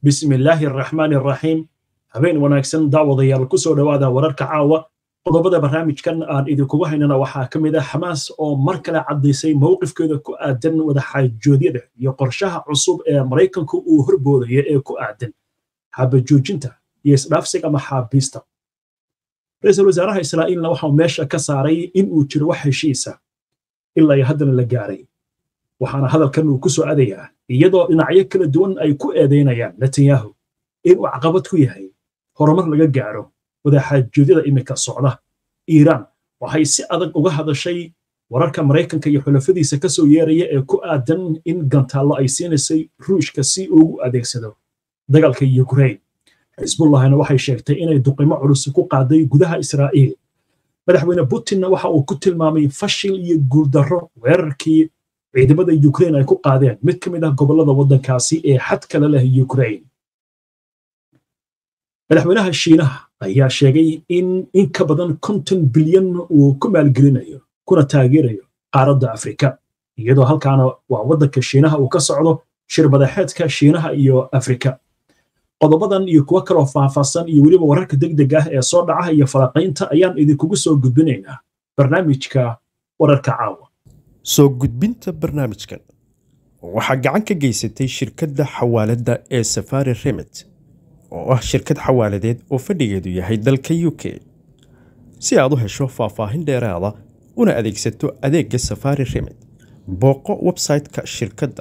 bismi illaahi araxmaani araxiim habeen wanaagsan daawadayaal ku soo dhowaada wararka caawa qodobada barnaamijkan aan idinkugu haynana waxaa ka mid ah xamaas oo mar kale caddaysay mowqifkeeda ku aadan wadaxaajoodyada iyo qorshaha cusub ee maraykanku uu horboodaya ee ku aadan xabajoojinta iyo isdhaafsiga maxaabiista ra-iisul wasaaraha israa'iilna waxau meesha ka saaray in uu jiro wax heshiisa ilaa iyo haddana la gaaray waxaana hadalkan uu ku soo adayaa iyadoo dhinacyo kala duwan ay ku eedaynayaan netanyahu inuu caqabad ku yahay horumar laga gaaro wadaxaajoodyada iminka socda iiraan waxay si adag uga hadashay wararka maraykanka iyo xulafadiisa ka soo yeeraya ee ku aadan in gantaallo ay siinaysay ruushka si ugu adeegsado dagaalka yukrain xisbullahina waxay sheegtay inay duqimo culus ku qaaday gudaha israa'iil madaxweyne putinna waxa uu ku tilmaamay fashil iyo guuldarro weerarkii ciidamada yukrain ay ku qaadeen mid ka mid ah gobollada waddankaasi ee xad kale leh yukrain madaxweynaha shiinaha ayaa sheegay in in ka badan konton bilyan uu ku maalgelinayo kuna taageerayo qaaradda afrika iyadoo halkaana waa waddanka shiinaha uu ka socdo shirbadaxeedka shiinaha iyo afrika qodobadan iyo kuwo kaloo faahfaahsan iyo weliba wararka degdeg ah ee soo dhaca iyo falaqaynta ayaan idinkugu soo gudbinaynaa barnaamijka wararka caawa soo gudbinta barnaamijkan waxaa gacan ka geysatay shirkadda xawaaladda ee safari remit oo ah shirkad xawaaladeed oo fadhigeedu yahay dalka u k si aad u hesho faahfaahin dheeraada una adeegsato adeegga safari remit booqo website-ka shirkadda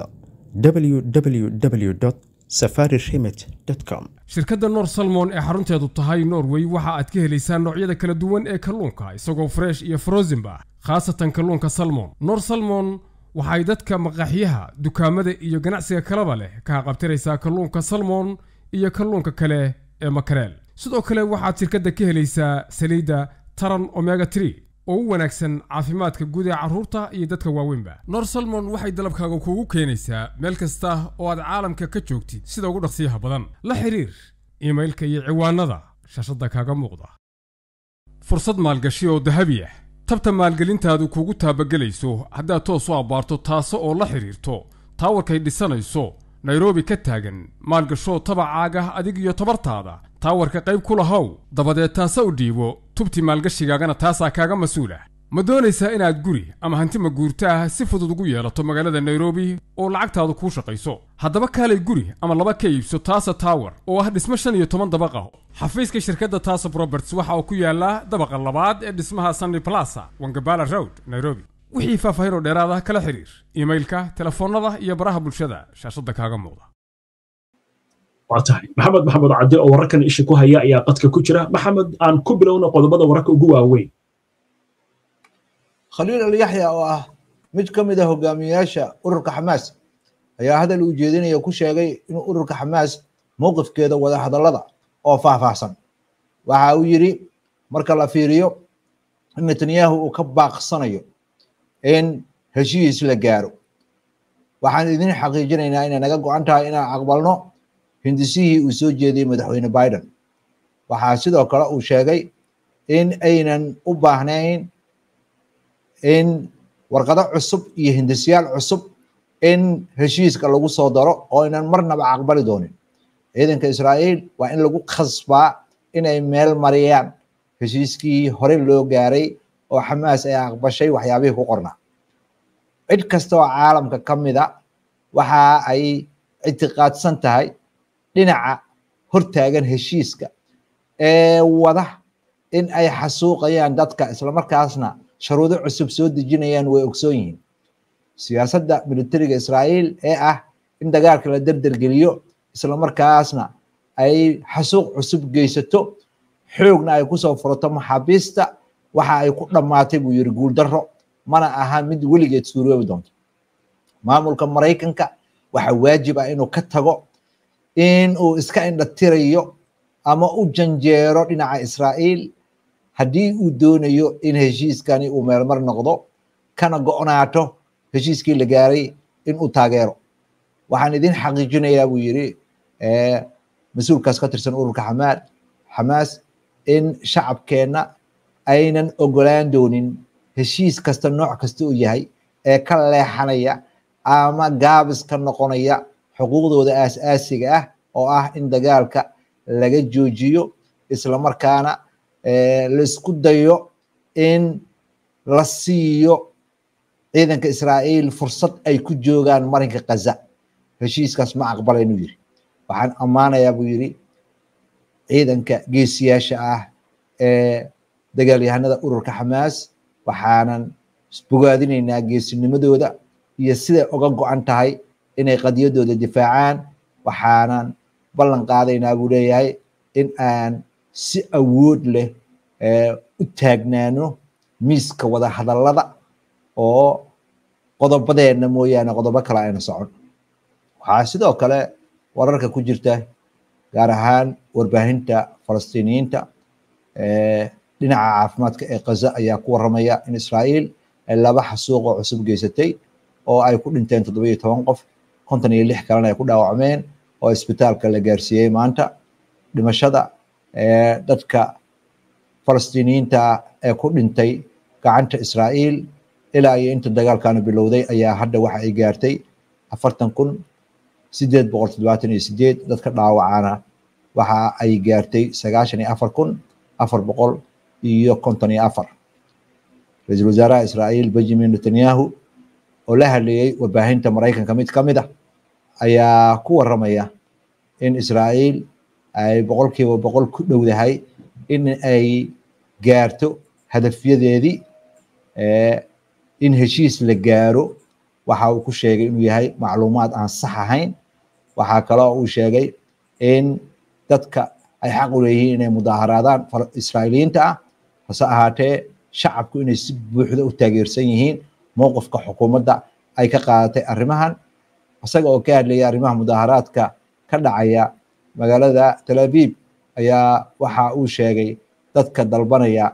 www safari remit com shirkadda noor salmon ee xarunteedu tahay norway waxa aad ka helaysaa noocyada kala duwan ee kalluunka isagoo fresh iyo frozenba khaasatan kalluunka salmon noor salmon waxay dadka maqaaxyaha dukaamada iyo ganacsiga kalaba leh ka haqabtiraysaa kalluunka salmon iyo kalluunka kale ee makareel sidoo kale waxaad shirkadda ka helaysaa saliidda taran omega tree oo u wanaagsan caafimaadka guud ee carruurta iyo dadka waaweynba nor salmon waxay dalabkaaga kuugu keenaysaa meel kasta oo aad caalamka ka joogtid sida ugu dhaqsiyaha badan la xiriir iimailka iyo ciwaanada shaashadda kaaga muuqda fursad maalgashi oo dahabi ah tabta maalgelintaadu kuugu taabagelayso haddaad toos u abbaarto taase oo la xidhiirto taawarkay dhisanayso nairobi ka taagan maalgashoo tabacaaga adig iyo tabartaada taawarka qayb ku lahow dabadeed taase u dhiibo tubti maalgashigaagana taasaa kaaga mas-uul ah ma doonaysaa inaad guri ama hanti maguurta ah si fudud ugu yeelato magaalada nairobi oo lacagtaadu kuu shaqayso haddaba kaalay guri ama laba ka iibso taasa taawar oo ah dhismo shan iyo toban dabaq ah xafiiska shirkadda taasa roberts waxa uu ku yaallaa dabaqa labaad ee dhismaha sunny plasa wangabala road nairobi wixii faahfaahinoo dheeraada kala xiriir iimailka telefoonnada iyo baraha bulshada shaashadda kaaga muuqda waa tahay maxamed maxamed cadde oo wararkan isha ku haya ayaa qadka ku jira maxamed aan ku bilowna qodobada wararka ugu waaweyn khaliil alyaxya oo ah mid ka mid a hogaamiyayaasha ururka xamaas ayaa hadal uu jeedinaya ku sheegay inuu ururka xamaas mowqifkeeda wada hadallada oo faahfaahsan waxa uu yidhi marka la fiiriyo in netanyahu uu ka baaqsanayo in heshiis la gaaro waxaan idin xaqiijinaynaa inay naga go-an tahay inaan aqbalno hindisihii uu soo jeediyey madaxweyne biden waxaa sidoo kale uu sheegay in aynan u baahnayn in warqado cusub iyo hindisyaal cusub in heshiiska lagu soo daro oo aynan marnaba aqbali doonin ciidanka israa'iil waa in lagu khasbaa inay meel mariyaan heshiiskii hore loo gaaray oo xamaas ay aqbashay waxyaabihii ku qornaa cid kasta oo caalamka ka mida waxa ay ictiqaadsan tahay dhinaca hortaagan heshiiska ee wada in ay xasuuqayaan dadka islamarkaasna sharuudo cusub soo dejinayaan way ogsoon yihiin siyaasadda militariga israa'iil ee ah in dagaalka la derdergeliyo islamarkaasna ay xasuuq cusub geysato xoogna ay kusoo furato maxaabiista waxa ay ku dhammaatay buu yidhi guuldarro mana aha mid weligeed suuroobi doonto maamulka maraykanka waxa waajib ah inuu ka tago in uu iska indhatirayo ama u janjeero dhinaca israa'iil haddii uu doonayo in heshiiskani uu meelmar noqdo kana go'naato heshiiskii la gaaray in uu taageero waxaan idin xaqiijinayaa buu yidhi mas-uulkaas ka tirsan ururka xamaad xamaas in shacabkeenna aynan ogolaan doonin heshiis kasta nooc kasta uu yahay ee ka leexanaya ama gaabis ka noqonaya xuquuqdooda aas-aasiga ah oo ah in dagaalka laga joojiyo islamarkaana laisku dayo in la siiyo ciidanka israa'iil fursad ay ku joogaan marinka kaza heshiiskaas ma aqbala inuu yiri waxaan ammaanayaa buu yiri ciidanka geesiyaasha ah ee dagaalyahanada ururka xamaas waxaanan bogaadinaynaa geesinimadooda iyo siday uga go-an tahay inay qadiyadooda difaacaan waxaanan ballan qaadaynaa buu leeyahay in aan si awood leh u taagnaano miiska wada hadallada oo qodobadeenna mooyaane qodobo kale ayna socon waxaa sidoo kale wararka ku jirta gaar ahaan warbaahinta falastiiniyiinta dhinaca caafimaadka ee kaza ayaa ku waramaya in israa'iil ay laba xasuuq oo cusub geysatay oo ay ku dhinteen toddoba iyo toban qof konton iyo lix kalena ay ku dhaawacmeen oo isbitaalka la gaarsiiyey maanta dhimashada dadka falastiiniyiinta ee ku dhintay gacanta israa'iil ilaa iyo inta dagaalkana bilowday ayaa hadda waxa ay gaartay afartan kun sideed boqol toddobaatan iyo sideed dadka dhaawacana waxa ay gaartay sagaashan iyo afar kun afar boqol iyo konton iyo afar ra-iisul wasaaraha israa'iil benjamin netanyahu oo la hadleeyey warbaahinta maraykanka mid ka mid ah ayaa ku waramaya in israa'iil ay boqolkiiba boqol ku dhowdahay in ay gaarto hadafyadeedii in heshiis la gaaro waxa uu ku sheegay inuu yahay macluumaad aan sax ahayn waxaa kaloo uu sheegay in dadka ay xaq u leeyihiin inay mudaaharaadaan israa'iiliyiinta ah hase ahaatee shacabku inay si buuxda u taageersan yihiin mowqifka xukuumadda ay ka qaadatay arrimahan isaga oo ka hadlaya arrimaha mudaaharaadka ka dhacaya magaalada tel aviv ayaa waxa uu sheegay dadka dalbanaya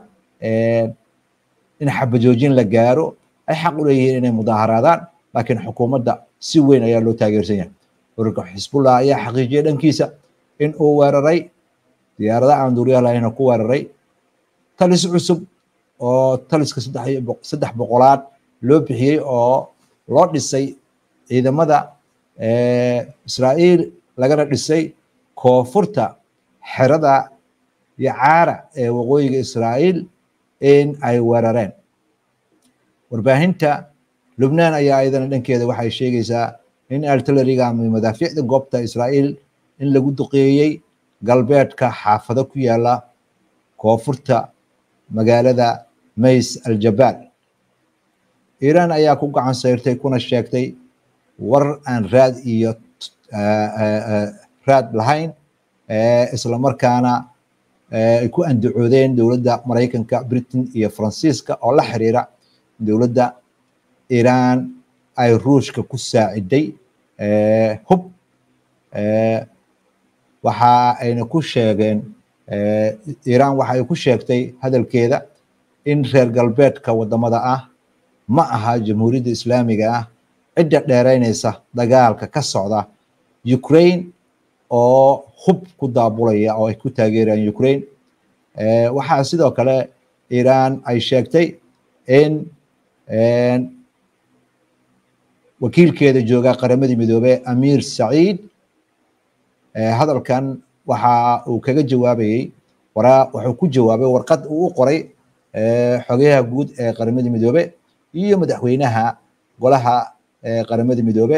in xabajoojin la gaaro ay xaq u leeyihiin inay mudaaharaadaan laakiin xukuumadda si weyn ayaa loo taageersan yahay ururka xisbullah ayaa xaqiijiyay dhankiisa in uu weeraray diyaarada aan duuriyaha lahayna ku weeraray talis cusub oo taliska saddex boqolaad loo bixiyey oo loo dhisay ciidamada israa'iil lagana dhisay koonfurta xerada yacaara ee waqooyiga israa'iil in ay weerareen warbaahinta lubnaan ayaa ayadana dhankeeda waxay sheegaysaa in artilleriga ama madaafiicda goobta israa'iil in lagu duqeeyey galbeedka xaafado ku yaala koonfurta magaalada mays aljabaal iiraan ayaa ku gacan sayrtay kuna sheegtay war aan raad iyo raad lahayn islamarkaana ay ku andacoodeen dowladda maraykanka britain iyo faransiiska oo la xiriira dowladda iiraan ay ruushka ku saaciday hub waxa ayna ku sheegeen iiraan waxa ay ku sheegtay hadalkeeda in reer galbeedka wadamada ah ma aha jamhuuriyadda islaamiga ah cidda dheeraynaysa dagaalka ka socda ukraine oo hub ku daabulaya oo ay ku taageerayaan ukraine waxaa sidoo kale iiraan ay sheegtay in wakiilkeeda jooga qaramadii midoobey amir saciid hadalkan waxa uu kaga jawaabayey waraa wuxuu ku jawaabay warqad uu u qoray xogayaha guud ee qaramadii midoobe iyo madaxweynaha golaha qaramadii midoobe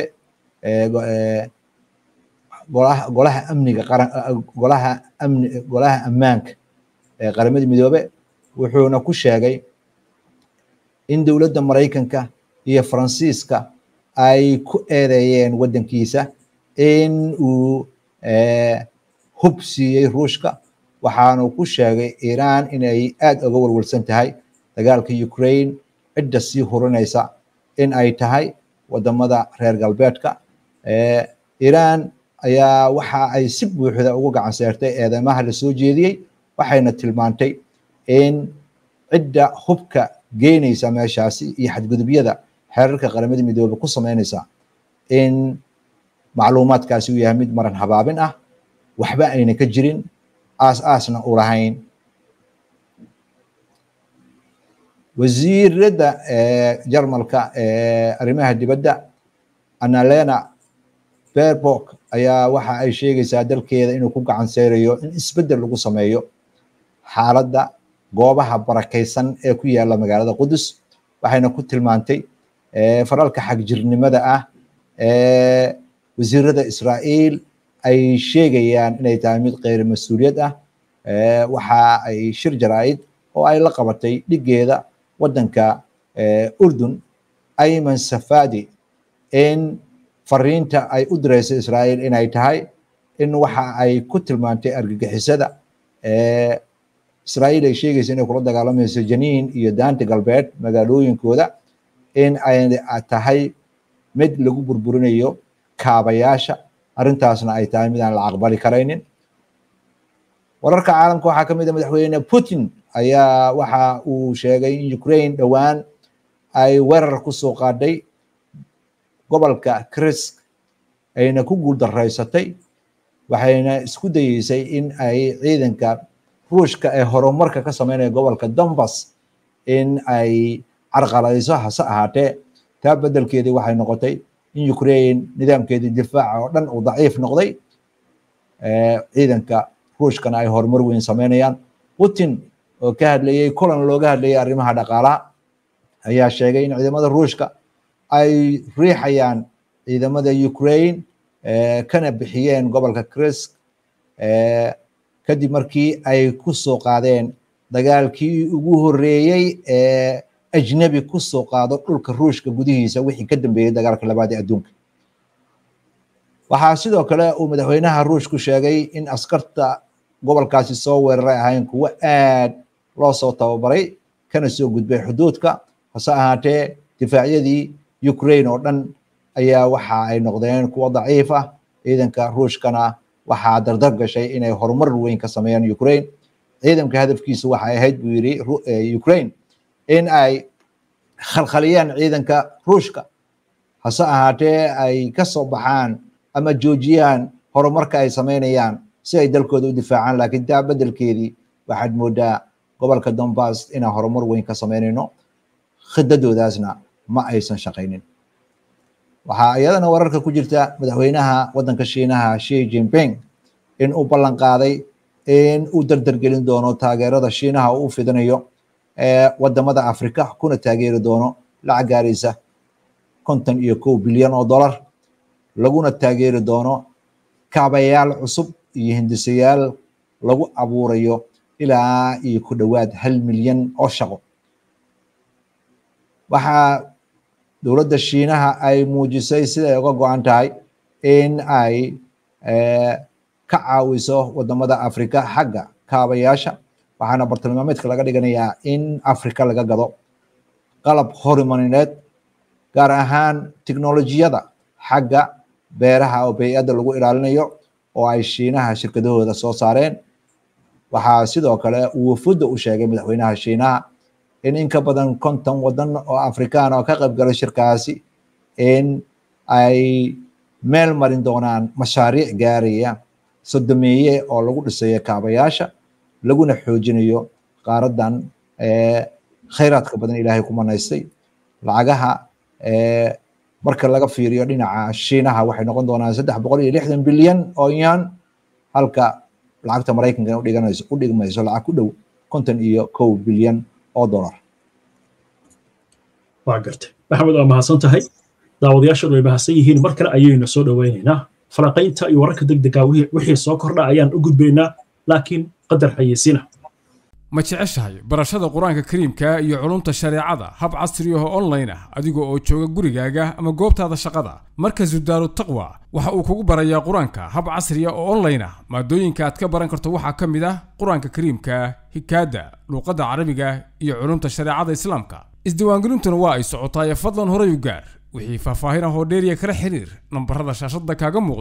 golaha golaha amniga qaran golaha amni golaha ammaanka ee qaramadii midoobe wuxuuna ku sheegay in dowladda maraykanka iyo faransiiska ay ku eedeeyeen waddankiisa in uu hub siiyey ruushka waxaanu ku sheegay iiraan inay aad uga walwalsan tahay dagaalka ukraine cidda sii hurinaysa in ay tahay wadamada reer galbeedka iiraan ayaa waxa ay si buuxda ugu gacan seertay eedeymaha la soo jeediyey waxayna tilmaantay in cidda hubka geynaysa meeshaasi iyo xadgudubyada xeerarka qaramada midoobe ku sameynaysa in macluumaadkaasi uu yahay mid maran habaabin ah waxba ayna ka jirin aas aasna u lahayn wasiiradda jarmalka ee arrimaha dibadda annalena berbok ayaa waxa ay sheegaysaa dalkeeda inuu ku gacan seyrayo in isbeddel lagu sameeyo xaaladda goobaha barakaysan ee ku yaala magaalada qudus waxayna ku tilmaantay faralka xagjirnimada ah ee wasiirada israa'iil ay sheegayaan inay tahay mid keyr mas-uuliyad ah waxa ay shir jaraa'id oo ay la qabatay dhigeeda waddanka urdun ayman safadi in fariinta ay u diraysa israa'iil inay tahay in waxa ay ku tilmaantay argagixisada israa'iil ay sheegaysa inay kula dagaalamayso janiin iyo daanta galbeed magaalooyinkooda in ay tahay mid lagu burburinayo kaabayaasha arrintaasna ay tahay mid aan la aqbali karaynin wararka caalamka waxaa ka mid a madaxweyne putin ayaa waxa uu sheegay in ukraine dhowaan ay weerar ku soo qaadhay gobolka krisk ayna ku guuldaraysatay waxayna isku dayeysay in ay ciidanka ruushka ee horumarka ka sameynaya gobolka donbas in ay carqaladayso hase ahaatee taa beddelkeedii waxay noqotay in ukraine nidaamkeedii difaaca oo dhan uu daciif noqday ciidanka ruushkana ay horumar weyn sameynayaan putin oo ka hadlayey kulan looga hadlayay arrimaha dhaqaalaha ayaa sheegay in ciidamada ruushka ay riixayaan ciidamada ukraine kana bixiyeen gobolka krisk kadib markii ay ku soo qaadeen dagaalkii ugu horreeyey ee ajnebi ku soo qaado dhulka ruushka gudihiisa wixii ka dambeeyey dagaalka labaad ee adduunka waxaa sidoo kale uu madaxweynaha ruushku sheegay in askarta gobolkaasi soo weeraray ahayn kuwo aad loo soo tababaray kana soo gudbay xuduudka hase ahaatee difaacyadii ukraine oo dhan ayaa waxa ay noqdeen kuwo daciif ah ciidanka ruushkana waxaa dardar gashay inay horumar weyn ka sameeyaan ukraine ciidanka hadafkiisu waxay ahayd buu yidhi ukraine in ay khalkhaliyaan ciidanka ruushka hase ahaatee ay ka soo baxaan ama joojiyaan horumarka ay sameynayaan si ay dalkooda u difaacaan laakiin taa beddelkeedii waxaad moodaa gobolka donbass inaan horumar weyn ka sameynayno khidadoodaasna ma aysan shaqaynin waxaa iyadana wararka ku jirta madaxweynaha waddanka shiinaha shi jinping in uu ballan qaaday in uu dardargelin doono taageerada shiinaha uu fidinayo ee wadamada afrika kuna taageeri doono lacag gaaraysa konton iyo kow bilyan oo dollar laguna taageeri doono kaabayaal cusub iyo hindisayaal lagu abuurayo ilaa iyo ku dhowaad hal milyan oo shaqo waxaa dowladda shiinaha ay muujisay siday uga go-an tahay in ay ka caawiso wadamada afrika xagga kaabayaasha waxaana bartilmaameedka laga dhiganayaa in afrika laga gado qalab horumarineed gaar ahaan tiknolojiyada xagga beeraha oo bey-adda lagu ilaalinayo oo ay shiinaha shirkadahooda soo saareen waxaa sidoo kale uu wafudda u sheegay madaxweynaha shiinaha in in ka badan konton wadan oo afrikaan oo ka qayb galay shirkaasi in ay meel marin doonaan mashaariic gaaraya sodomeeye oo lagu dhisayo kaabayaasha laguna xoojinayo qaaradan khayraadka badan ilaahay ku manaystay lacagaha marka laga fiiriyo dhinaca shiinaha waxay noqon doonaan saddex boqol iyo lixdan bilyan oo yan halka lacagta maraykanka udhiganayso u dhigmayso lacag ku dhow konton iyo kow bilyan oo dollar waa gartay maxamed waa mahadsan tahay daawadayaashadu way mahadsan yihiin mar kale ayaynu soo dhowaynaynaa falaqaynta iyo wararka degdega wixii soo kordha ayaan u gudbaynaa laakiin qadar xayeysiina ma jeceshahay barashada qur-aanka kariimka iyo culumta shareecada hab casri ah oo online ah adiga oo jooga gurigaaga ama goobtaada shaqada markazu daaru taqwa waxa uu kugu barayaa qur-aanka hab casri ah oo online ah maadooyinka aad ka baran karto waxaa ka mid ah qur-aanka kariimka hikaada luuqadda carabiga iyo culumta shareecada islaamka isdiiwaangelintuna waa ay socotaaye fadlan horay u gaar wixii faahfaahin ah oo dheeriya kala xiriir nambarada shaashadda kaaga muuqda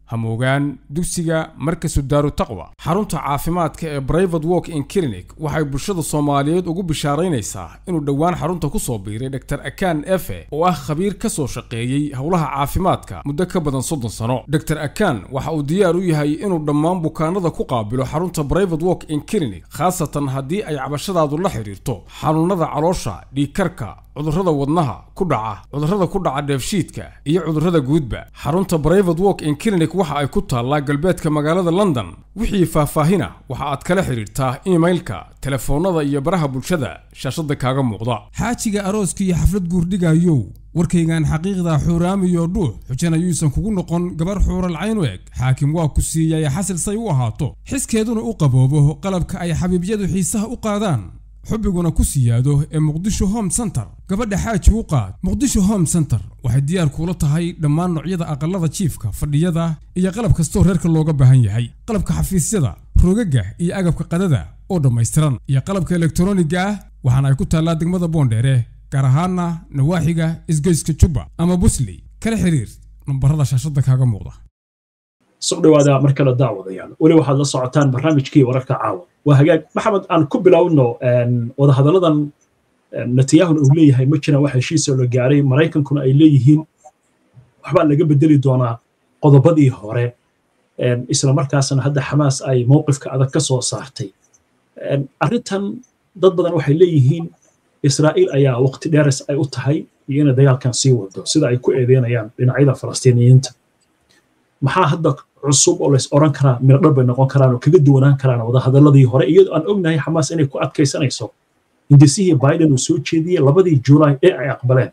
hamoogaan dugsiga markasu daaru taqwa xarunta caafimaadka ee brivate walk in clinic waxay bulshada soomaaliyeed ugu bishaaraynaysaa inuu dhowaan xarunta ku soo biiray dr akan efe oo ah khabiir ka soo shaqeeyey howlaha caafimaadka muddo ka badan soddon sano dr akan waxa uu diyaar u yahay inuu dhammaan bukaanada ku qaabilo xarunta brivate walk in clinic khaasatan haddii ay cabashadaadu la xidhiirto xanuunada caloosha dhiigkarka cudurrada wadnaha ku dhaca cudurrada ku dhaca dheefshiidka iyo cudurrada guudba xarunta brivate walk in clinic waxa ay ku taallaa galbeedka magaalada london wixii faahfaahina waxa aad kala xidhiirtaa imailka telefoonnada iyo baraha bulshada shaashadda kaaga muuqda xaajiga arooska iyo xaflad guurdhigayow warkaygan xaqiiqda xuuraamiyo dhuux xujana yuusan kugu noqon gabar xuuralcayn u eg xaakim waa ku siiyay xasil say u ahaato xiskeeduna u qaboobo qalabka ay xabiibyadu xiisaha u qaadaan xubbiguna ku siyaado ee muqdisho home center gabadha xaaji u qaad muqdisho home center waxay diyaar kuula tahay dhammaan noocyada aqalada jiifka fadhiyada iyo qalab kastoo reerka looga baahan yahay qalabka xafiisyada rogaga iyo agabka qadada oo dhammaystiran iyo qalabka elektroniga ah waxaana ay ku taallaa degmada boondheere gaar ahaana nawaaxiga isgoyska jubba ama busley kala xiriir nambarada shaashadda kaaga muuqda soo dhawaada mar kale daawadayaal weli waxaad la socotaan barnaamijkii wararka caawa waa hagaag maxamed aan ku bilowno wadahadalladan netanyahuna uu leeyahay ma jiraan wax heshiisoo la gaaray maraykankuna ay leeyihiin waxbaa laga bedeli doonaa qodobadii hore isla markaasna hadda xamaas ay mowqifka adag ka soo saartay arrintan dad badan waxay leeyihiin israa'iil ayaa waqti dheeres ay u tahay iyo inay dagaalkan sii wado sida ay ku eedeynayaan dhinacyada falastiiniyiinta maxaa hadda cusub oo lays oran karaa miradhar bay noqon karaan oo kaga duwanaan karaan wadahadaladii hore iyadoo aan ognahay xamaas inay ku adkaysanayso hindisihii biden uu soo jeediyey labadii juulaay ee ay aqbaleen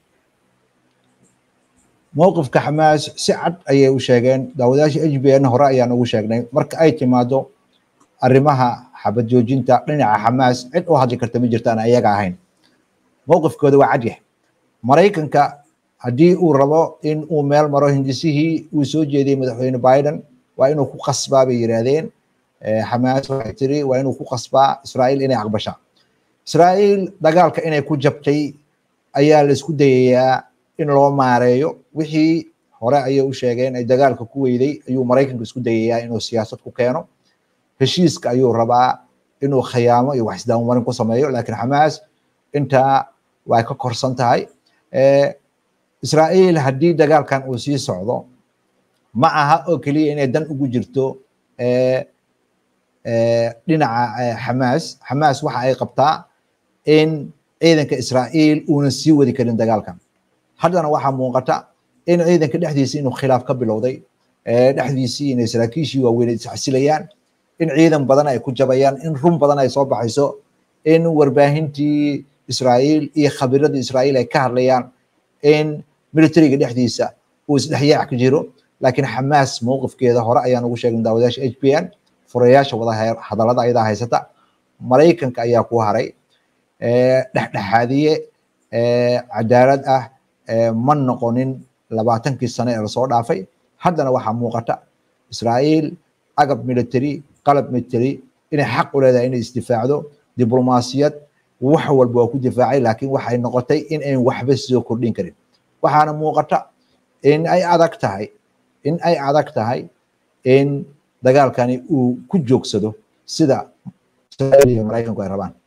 mowqifka xamaas si cad ayay u sheegeen daawadayaasha h b n hore ayaan ugu sheegnay marka ay timaado arrimaha xabad joojinta dhinaca xamaas cid u hadli karta ma jirta aan ayaga ahayn mowqifkooda waa cadyah maraykanka haddii uu rabo in uu meel maro hindisihii uu soo jeediyey madaxweyne biden waa inuu ku qasbaa bay yidhaahdeen xamaas waxay tiri waa inuu ku qasbaa israa'iil inay aqbasha israa'iil dagaalka inay ku jabtay ayaa la isku dayayaa in loo maareeyo wixii hore ayay u sheegeen ay dagaalka ku weyday ayuu maraykanka isku dayayaa inuu siyaasad ku keeno heshiiska ayuu rabaa inuu khiyaamo iyo wax isdaammarin ku sameeyo laakiin xamaas intaa way ka korsan tahay israa'iil haddii dagaalkan uu sii socdo ma aha oo keliya inay dan ugu jirto dhinaca xamaas xamaas waxa ay qabtaa in ciidanka israa'iil uunan sii wadi karin dagaalkan haddana waxaa muuqata in ciidanka dhexdiisa inuu khilaaf ka bilowday dhexdiisii inay saraakiishii waaweyn isxasilayaan in ciidan badan ay ku jabayaan in run badan ay soo baxayso in warbaahintii israa'iil iyo khabiiradii israa'iil ay ka hadlayaan in militariga dhexdiisa uu isdhexyaac ka jiro laakiin xamaas mowqifkeeda hore ayaan ugu sheegnay daawadayaasha h b n furayaasha wada hadallada ayadaa haysata maraykanka ayaa ku haray dhexdhexaadiye cadaalad ah ma noqonin labaatankii sane ee lasoo dhaafay haddana waxaa muuqata israa'iil agab military qalab military inay xaq u leedahay inay isdifaacdo diblomaasiyad wax walba waa ku difaacay laakiin waxay noqotay in ayn waxba soo kordhin karin waxaana muuqata in ay adag tahay in ay adag tahay in dagaalkani uu ku joogsado sida israa'iil iyo maraykanku ay rabaan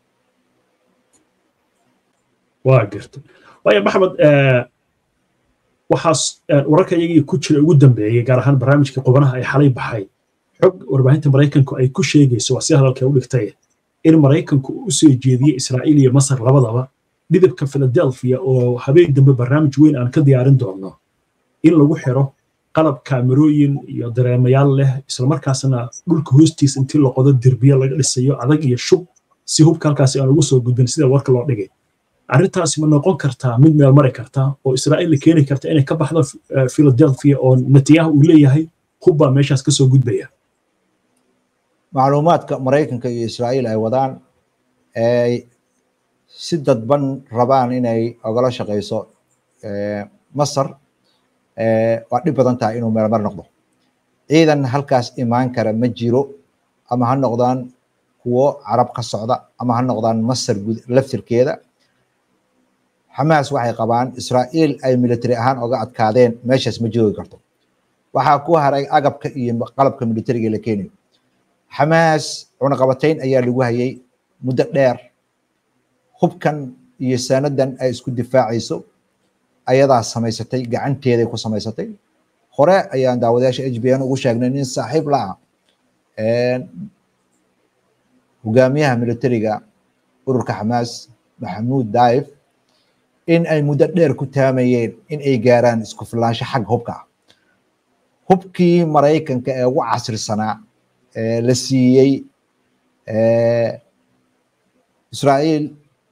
waa garta waayo maxamed waxaas wararka iyagii ku jira ugu dambeeyey gaar ahaan barnaamijkii qubanaha ay xalay baxay xog warbaahinta maraykanku ay ku sheegayso waa si hadalka u dhigtay in maraykanku u soo jeediyey israa'iil iyo masar labadaba dhidibka philadelphia oo habeen dambe barnaamij weyn aan ka diyaarin doonno in lagu xiro qalab kaamerooyin iyo dareemayaal leh islamarkaasna dhulka hoostiisa intii la qodo derbiye laga dhisayo adag iyo shub si hubka halkaasi aan ugu soo gudbin sida warka loo dhigay arrintaasi ma noqon kartaa mid meel mari karta oo israa'iil la keeni karta inay ka baxdo philadelphia oo netanyahu uu leeyahay hub baa meeshaas kasoo gudbaya macluumaadka maraykanka iyo israa'iil ay wadaan ay si dadban rabaan inay ogala shaqayso masar waa dhib badan tahay inuu meelmar noqdo ciidan halkaas imaan kara ma jiro ama ha noqdaan kuwo carab ka socda ama ha noqdaan masar laftirkeeda xamaas waxay qabaan israa'iil ay military ahaan oga adkaadeen meeshaas ma joogi karto waxaa ku haray agabka iyo qalabka militariga la keenayo xamaas cunaqabatayn ayaa lagu hayay muddo dheer hubkan iyo sanadan ay isku difaacayso ayadaa samaysatay gacanteeday ku samaysatay hore ayaan daawadayaasha h b n ugu sheegnay nin saaxiib la ah hogaamiyaha militariga ururka xamaas maxamuud daif in ay muddo dheer ku taamayeen in ay gaaraan isku filaansho xagga hubka ah hubkii maraykanka ee ugu casrisanaa la siiyey israa'iil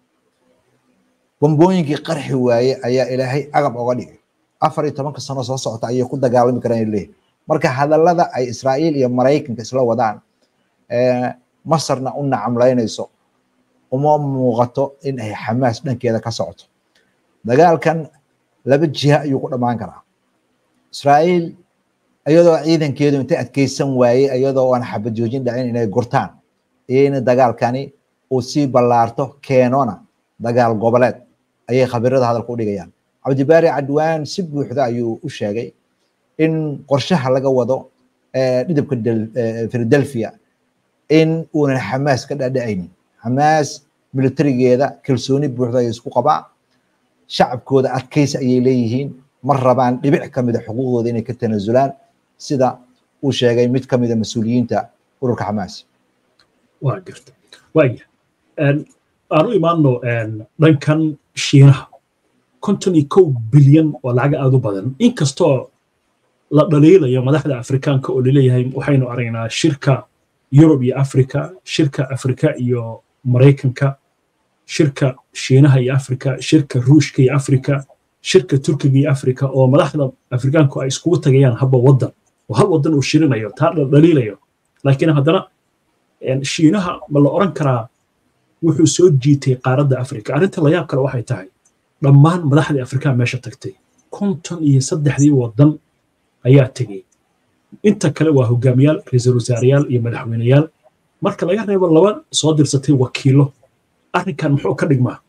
bombooyinkii qarxi waaye ayaa ilaahay agab oga dhigay afar iyo tobanka sano soo socota ayay ku dagaalami karaan leeyahay marka hadallada ay israa'iil iyo maraykanka isla wadaan masarna u nacamlaynayso uma muuqato in ay xamaas dhankeeda ka socoto dagaalkan laba jiha ayuu ku dhammaan karaa israa'iil iyadoo ciidankeedu intay adkeysan waayey iyadoo aan xabad joojin dhacin inay gurtaan iyayna dagaalkani uu sii ballaarto keenona dagaal goboleed ayay khabirada hadalka u dhigayaan cabdibaari cadwaan si buuxda ayuu u sheegay in qorshaha laga wado dhidibka philadelphia in uunan xamaas ka dhadhacaynin xamaas militarigeeda kalsooni buuxda ay isku qabaa shacabkooda adkaysi ayay leeyihiin ma rabaan dhibic ka mida xuquuqdooda inay ka tanaasulaan sida uu sheegay mid ka mida mas-uuliyiinta ururka xamaas waa garta waaya aan u imaano dhankan shiinaha konton iyo kow bilyan oo lacag aada u badan inkastoo la dhaliilayo madaxda afrikaanka oo laleeyahay waxaynu aragnaa shirka yurub iyo afrika shirka afrika iyo maraykanka shirka shiinaha iyo afrika shirka ruushka iyo afrika shirka turkiga iyo afrika oo madaxda afrikaanku ay iskugu tagayaan habba waddan oo hal waddan uu shirinayo taa la dhaliilayo laakiin haddana shiinaha ma la oran karaa wuxuu soo jiitay qaaradda afrika arrinta layaab kale waxay tahay dhammaan madaxdii afrikaa meesha tagtay konton iyo saddexdii waddan ayaa tegey inta kale waa hogaamiyaal ra-iisul wasaareyaal iyo madaxweyneyaal marka laga reebo laba soo dirsatay wakiilo arrinkan muxuu ka dhigmaa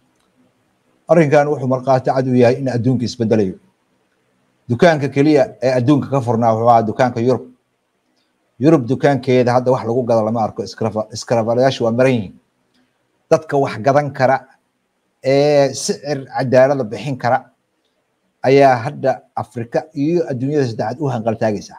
arrinkan wuxuu markhaati cad u yahay in adduunka isbedelayo dukaanka keliya ee adduunka ka furnaa wuxuu ahaa dukaanka yurub yurub dukaankeeda hadda wax lagu gado lama arko iskarafalayaashu waa maran yihiin dadka wax gadan kara ee sicir cadaalada bixin kara ayaa hadda afrika iyo adduunyada saddexaad u hanqaltaagaysa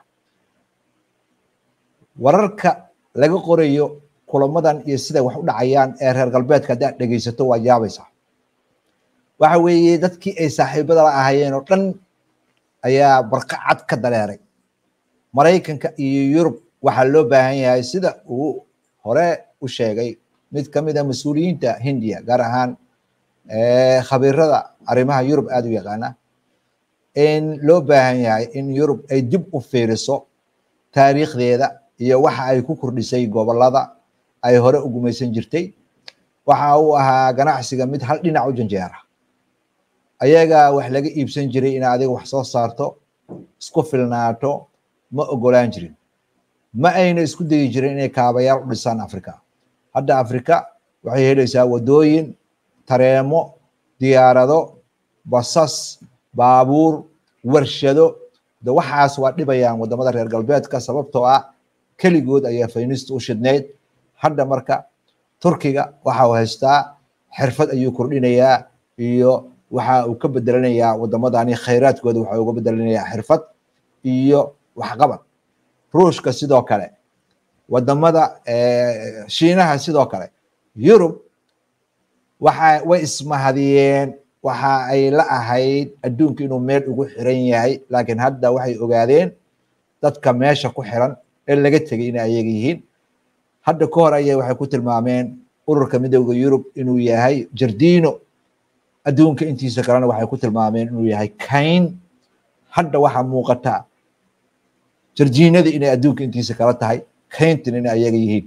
wararka laga qorayo kulamadan iyo siday wax u dhacayaan ee reer galbeedka haddaad dhegaysato waa yaabaysaa waxa weeye dadkii ay saaxiibada la ahaayeen oo dhan ayaa barqacad ka dareeray maraykanka iyo yurub waxaa loo baahan yahay sida uu hore u sheegay mid ka mid a mas-uuliyiinta hindiya gaar ahaan khabiirada arrimaha yurub aada u yaqaana in loo baahan yahay in yurub ay dib u fiiriso taariikhdeeda iyo waxa ay ku kordhisay gobolada ay hore u gumaysan jirtay waxa uu ahaa ganacsiga mid hal dhinac u janjeera ayaga wax laga iibsan jiray in adiga wax soo saarto isku filnaato ma ogolaan jirin ma ayna isku dayi jirin inay kaabayaal u dhisaan africa hadda africa waxay helaysaa wadooyin tareemo diyaarado basas baabuur warshado de waxaas waa dhibayaan wadamada reer galbeedka sababtoo ah keligood ayaa faynista u shidnayd hadda marka turkiga waxa uu haystaa xirfad ayuu kordhinayaa iyo waxa uu ka bedelanayaa wadamadani khayraadkooda waxa uga bedelanayaa xirfad iyo waxqabad ruushka sidoo kale wadamada shiinaha sidoo kale yurub waxa way ismahadiyeen waxa ay la ahayd adduunka inuu meel ugu xiran yahay laakiin hadda waxay ogaadeen dadka meesha ku xiran ee laga tegay inay ayaga yihiin hadda ka hor ayay waxay ku tilmaameen ururka midowda yurub inuu yahay jardino adduunka intiisa kalena waxay ku tilmaameen inuu yahay kayn hadda waxaa muuqata jardiinadii inay adduunka intiisa kala tahay kayntin inay ayaga yihiin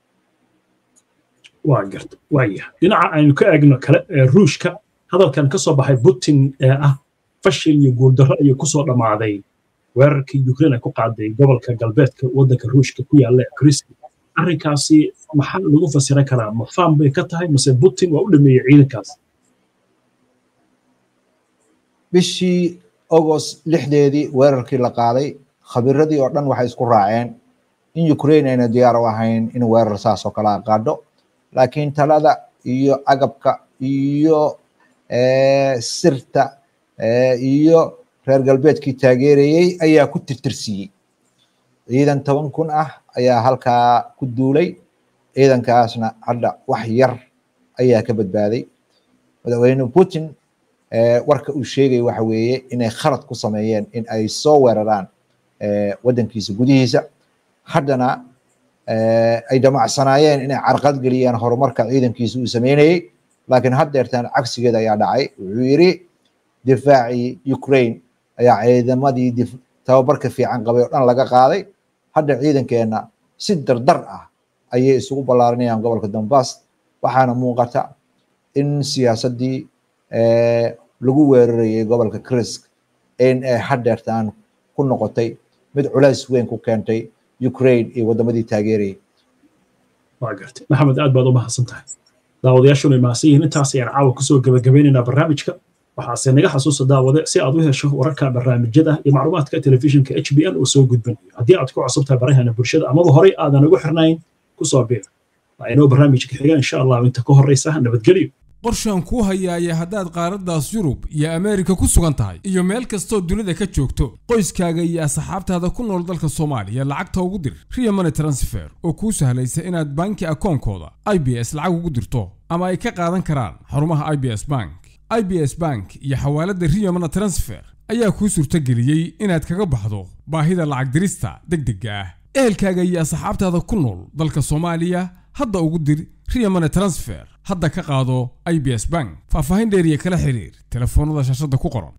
waa garta waaya dhinaca aynu ka eegno kale ee ruushka hadalkan ka soo baxay putin ee ah fashil iyo guuldarro ayuu kusoo dhammaaday weerarkii ukraine ay ku qaaday gobolka galbeedka waddanka ruushka ku yaalla ee kristi arrinkaasi maxaa lagu fasiran karaa ma faam bay ka tahay mase putin waa u dhameeyey ciidankaas bishii agost lixdeedii weerarkii la qaaday khabiradii oo dhan waxay isku raaceen in ukraine ayna diyaar u ahayn in weerar saas oo kale a qaadho laakiin talada iyo agabka iyo sirta iyo reer galbeedkii taageerayey ayaa ku tirtirsiiyey ciidan toban kun ah ayaa halkaa ku duulay ciidankaasna hadda wax yar ayaa ka badbaaday madaxweyne putin warka uu sheegay waxa weeye inay khalad ku sameeyeen in ay soo weeraraan waddankiisa gudihiisa haddana ay damacsanaayeen inay carqad geliyaan horumarka ciidankiisa uu sameynayey laakiin haddeertaan cagsigeeda ayaa dhacay wuxuu yidhi difaacii ukraine ayaa ciidamadii tababarka fiican qabay oo dhan laga qaaday hadda ciidankeenna si dardar ah ayay isugu ballaarinayaan gobolka donbass waxaana muuqata in siyaasaddii lagu weerarayay gobolka krisk in ay haddeertaan ku noqotay mid culays weyn ku keentay ukraine iyo waddamadii taageerayay waa gartay maxamed aad baad u mahadsan tahay daawadayaashuna mahadsan yihiin intaas ayaan caawa kusoo gebagabeynaynaa barnaamijka waxaase naga xasuusa daawade si aad u hesho wararka barnaamijyada iyo macluumaadka telefishinka h b n uu soo gudbanayo haddii aad ku cusubtahay barahana bulshada amaba horey aadan ugu xirnayn kusoo biir waa inoo barnaamijka xiga insha allah inta ka horreysa nabadgelyo qorshaan kuu hayaaya haddaad qaaraddaas yurub iyo ameerika ku sugan tahay iyo meel kastoo dunida ka joogto qoyskaaga iyo asxaabtaada ku nool dalka soomaaliya lacagta ugu dir riya money transfer oo kuu sahlaysa inaad banki akoonkooda i b s lacag ugu dirto ama ay ka qaadan karaan xarumaha i b s bank i b s bank iyo xawaaladda riya money transfer ayaa kuu suurtageliyey inaad kaga baxdo baahida lacag dirista deg degga ah ehelkaaga iyo asxaabtaada ku nool dalka soomaaliya hadda ugu dir riya money transfer hadda ka qaado i b s bank faahfaahin dheeriya kala xiriir telefoonnada shaashadda ku qoran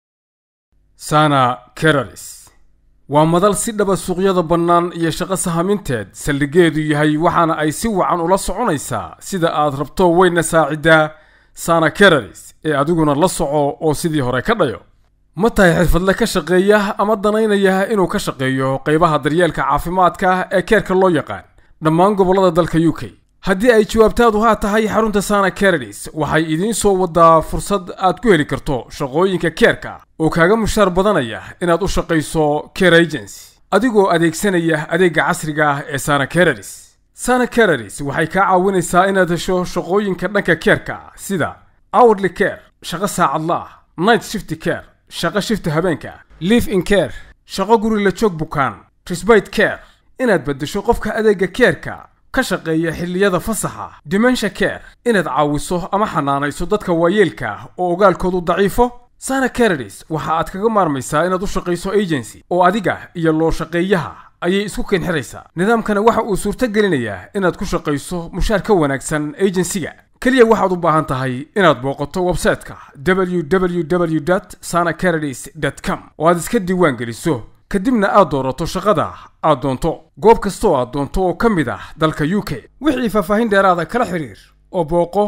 sana keralis waa madal si dhaba suuqyada bannaan iyo shaqo sahaminteed saldhigeedu yahay waxaana ay si wacan ula soconaysaa sida aad rabto weyna saaciddaa sana keralis ee adiguna la soco oo sidii hore ka dhayo ma tahay xirfadle ka shaqeeya ama danaynaya inuu ka shaqeeyo qaybaha daryeelka caafimaadka ee keerka loo yaqaan dhammaan gobollada dalka u k haddii ay jawaabtaadu haa tahay xarunta sana keradis waxay idiin soo wadaa fursad aad ku heli karto shaqooyinka keerka oo kaaga mushaar badanaya inaad u shaqayso care agency adigoo adeegsanaya adeegga casriga ah ee sana keradis sana keradis waxay kaa caawinaysaa inaad hesho shaqooyinka dhanka keerka sida hourly care shaqo saacadla ah night shift care shaqo shifta habeenka live in care shaqo guri la joog bukaan trisbite care inaad beddesho qofka adeegga keerka ka shaqeeya xilliyada fasaxa dimensha care inaad caawiso ama xanaanayso dadka waayeelka oo ogaalkoodu daciifo sana caradis waxa aad kaga maarmaysaa inaad u shaqayso agency oo adiga iyo loo shaqeeyaha ayay isku keenxiraysaa nidaamkana waxa uu suurto gelinayaa inaad ku shaqayso mushaar ka wanaagsan agensiga keliya waxaad u baahan tahay inaad booqato websayte-ka www sana caradis com oo aad iska diiwaan geliso kadibna aad doorato shaqada aad doonto goob kastoo aad doonto oo ka mid ah dalka u k wixii faahfaahin dheeraada kala xiriir oo booqo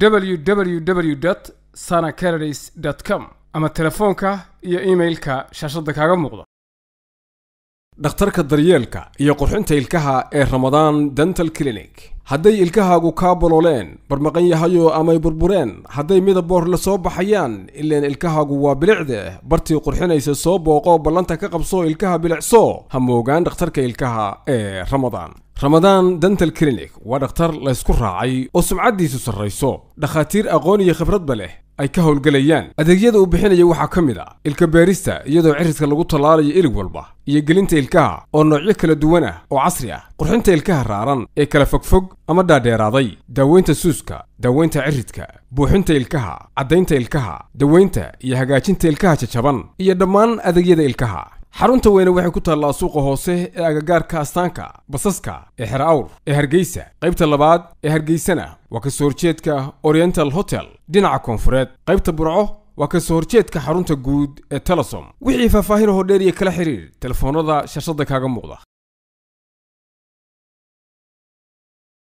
www sana caradis com ama telefoonka iyo iimailka shaashadda kaaga muuqda dhakhtarka daryeelka iyo qurxinta ilkaha ee ramadaan dental clinic hadday ilkahaagu kaa bolooleen barmaqan yahayo amay burbureen hadday midaboor la soo baxayaan ileen ilkahaagu waa bilicde bartii qurxinaysa soo booqo ballanta ka qabso ilkaha bilicso ha moogaan dhakhtarka ilkaha ee ramadaan ramadaan dental clinic waa dhakhtar laysku raacay oo sumcaddiisu sarrayso dhakhaatiir aqoon iyo khibradba leh ay ka howlgelayaan adeegyada uu bixinaya waxaa ka mid a ilka beerista iyadoo cirridka lagu tallaalayo ilig walba iyo gelinta ilkaha oo noocyo kala duwan ah oo casri ah qurxinta ilkaha raaran ee kala fogfog ama dhaadheeraaday daaweynta suuska daaweynta ciridka buuxinta ilkaha caddaynta ilkaha daweynta iyo hagaajinta ilkaha jajaban iyo dhammaan adeegyada ilkaha xarunta weyne waxay ku taallaa suuqa hoose ee agagaarka astaanka basaska ee xer awr ee hargeysa qaybta labaad ee hargeysana waa kasoo horjeedka oriental hotel dhinaca koonfureed qaybta burco waa kasoo horjeedka xarunta guud ee telesom wixii faahfaahin hoo dheer iyo kala xiriir telefoonnada shashada kaaga muuqda